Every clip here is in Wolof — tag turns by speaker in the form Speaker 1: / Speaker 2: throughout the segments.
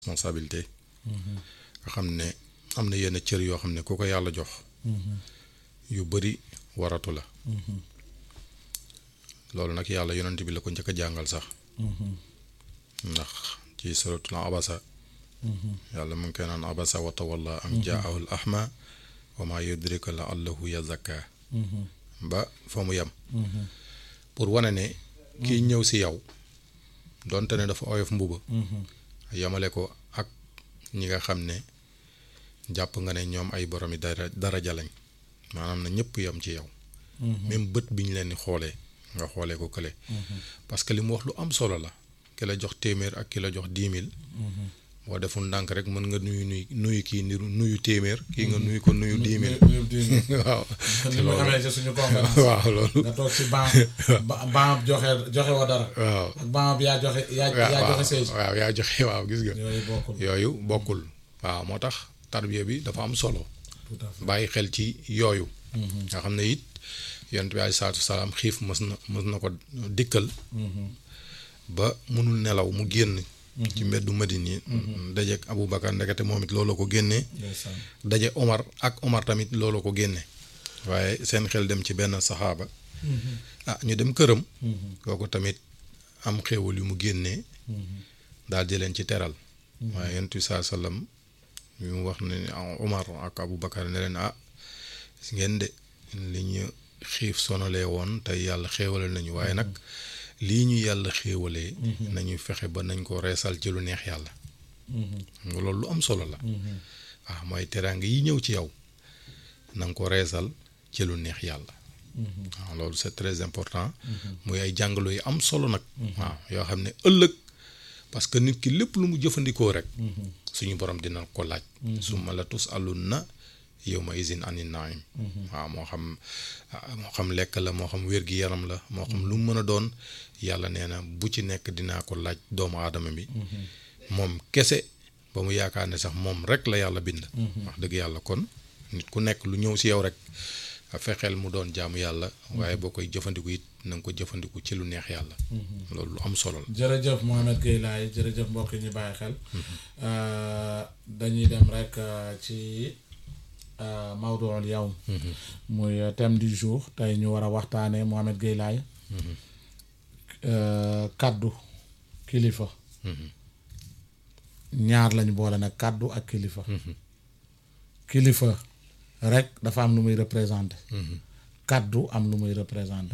Speaker 1: responsabilité nga xam ne am na yenn cër yoo xam ne ku ko yàlla jox yu bari waratu la loolu nag yàlla yonent bi la ko njëkk a jàngal sax ndax ci suratul abasa yàlla mu ngi koy naan abasa wa tawalla an jaahu al ahma wa ma yudrika la allahu yazakka ba fa mu yem pour wane ne kii ñëw si yow donte ne dafa oyof mbuba yamale ko ak ñi nga xam ne jàpp nga ne ñoom ay boromi dara daraja lañ maanaam na ñëpp yam ci yow même bët bi ñu leen di xoolee nga xoolee ko kële parce que li mu wax lu am solo la ki la jox téeméer ak ki la jox dix mille boo deful ndànk rek mën nga nuyu nuyu nuyu kii niru nuyu téeméer kii nga nuyu ko nuyu dix mille waaw
Speaker 2: ni mu amee ci suñu conférence
Speaker 1: waaw loolu
Speaker 2: nga toog ci ban ban joxe joxe wa dara
Speaker 1: waaw
Speaker 2: ak ban bi yaa joxe yaa yaa joxe seize
Speaker 1: waaw yaa joxe waaw gis nga
Speaker 2: yooyu bokkul
Speaker 1: yooyu bokkul waaw moo tax tarbiya bi dafa am solo
Speaker 2: tout à fait
Speaker 1: bàyyi xel ci yooyu nga xam ne it yonent bi aleyhi salaatu salaam xiif mës na mës na ko dikkal ba mënul nelaw mu génn ci mbeddu Madine yi dajeek Aboubacar ndekete moom it loolu ko génnee
Speaker 2: ndeysaan
Speaker 1: daje Omar ak Omar tamit loolu ko génne waaye seen xel dem ci benn saxaaba ah ñu dem këram kooku tamit am xéewal yu mu génnee daal di leen ci teral waaye yonent bi saa sallam yu mu wax ne Omar ak Aboubacar ne leen ah gis ngeen de li ñu xiif sonalee woon tey yàlla xéewale nañu waaye nag lii ñu yàlla xéewalee nañu fexe ba nañ ko reesal ci lu neex yàlla nga loolu lu am solo la waaw mooy teraanga yi ñëw ci yow na nga ko reesal ci lu neex yàlla waaw loolu c'est très important muy ay jàngalo yu am solo nag waaw yoo xam ne ëllëg parce que nit ki lépp lu mu jëfandikoo rek suñu borom dina ko laaj summa la tus alun na yow ma isin ani naim waaw moo xam moo xam lekk la moo xam wér-gi-yaram la moo xam lu mu mën a doon yàlla nee na bu ci nekk dinaa ko laaj doomu aadama bi moom kese ba mu yaakaar ne sax moom rek la yàlla bind wax dëgg yàlla kon nit ku nekk lu ñëw si yow rek fexeel mu doon jaamu yàlla waaye boo koy jëfandiku it na nga ko jëfandiku ci lu neex yàlla loolu lu am solo la
Speaker 2: jërëjëf Mohamed Gueye Laye jërëjëf mbokk yi ñu bàyyi xel dañuy dem rek ci mawduul yawm muy thème du jour tey ñu war a waxtaanee Mohamed Gueye Laye kaddu kilifa ñaar lañu boole nag kaddu ak kilifa kilifa rek dafa am lu muy représenté kaddu am lu muy représenté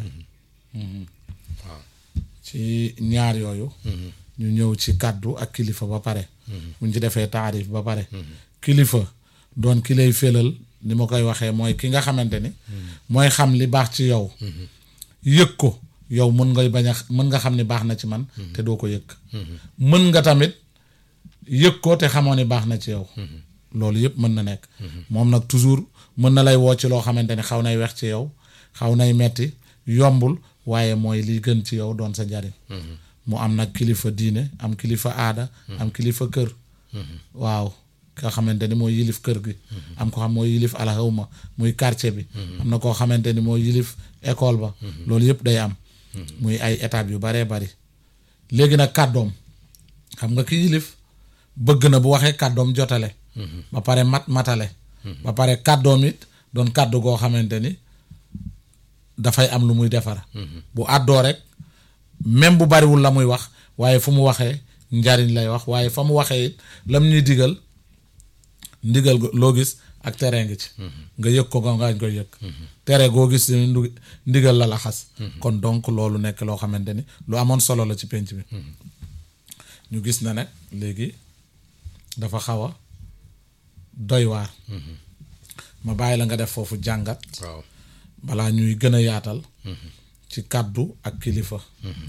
Speaker 1: waaw
Speaker 2: ci ñaar yooyu ñu ñëw ci kaddu ak kilifa ba pare buñ ci defee taarif ba pare kilifa doon ki lay félal ni ma koy waxee mooy ki nga xamante ni mooy xam li baax ci yow yëg ko yow mën ngay bañ a mën nga xam ni baax na ci man te doo ko yëg mën nga tamit yëg ko te xamoo ni baax na ci yow loolu yëpp mën na nekk moom nag toujours mën na lay woo ci loo xamante ni xaw nay wex ci yow xaw nay metti yombul waaye mooy li gën ci yow doon sa njariñ mu am nag kilifa diine am kilifa aada am kilifa kër waaw nga xamante ni mooy yilif kër gi am ko xam mooy yilif alxawma muy quartier bi am na koo xamante ni mooy yilif école ba loolu yëpp day am muy ay étapes yu baree bari léegi nag kàddoom xam nga ki yilif bëgg na bu waxee kàddoom jotale ba pare mat matale ba pare kàddoom it doon kàddu goo xamante ni dafay am lu muy defar bu àddoo rek même bu bariwul la muy wax waaye fu mu waxee njariñ lay wax waaye fa mu waxee it lam ñuy digal ndigal loo gis ak tere ngi ci nga yëg ko nga koy yëg tere goo gis ndigal la la xas kon donc loolu nekk loo xamante ni lu amoon solo la ci penc bi ñu gis na nag léegi dafa xaw a doy waar ma bàyyi la nga def foofu jàngat
Speaker 1: waaw
Speaker 2: balaa ñuy gën a yaatal ci kaddu ak kilifa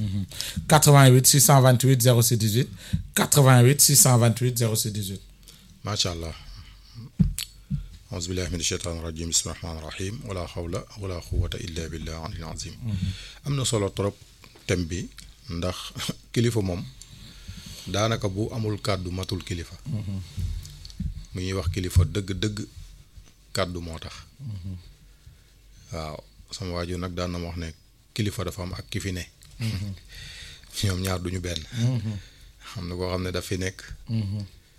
Speaker 2: 88 628 06 18 88 628 06 18
Speaker 1: macha allah aousubillahi min asheytaan irajim bismi rahmaan rahim wala xawla wala quwata illa billah alil azim am na solo trop thème bi ndax kilifa moom daanaka bu amul kàddu matul kilifa mu ñuy wax kilifa dëgg-dëgg kàddu moo tax waaw sama waajur nag daan na ma wax ne kilifa dafa am ak ki fi ne ñoom ñaar duñu benn xam na koo xam ne daf fi nekk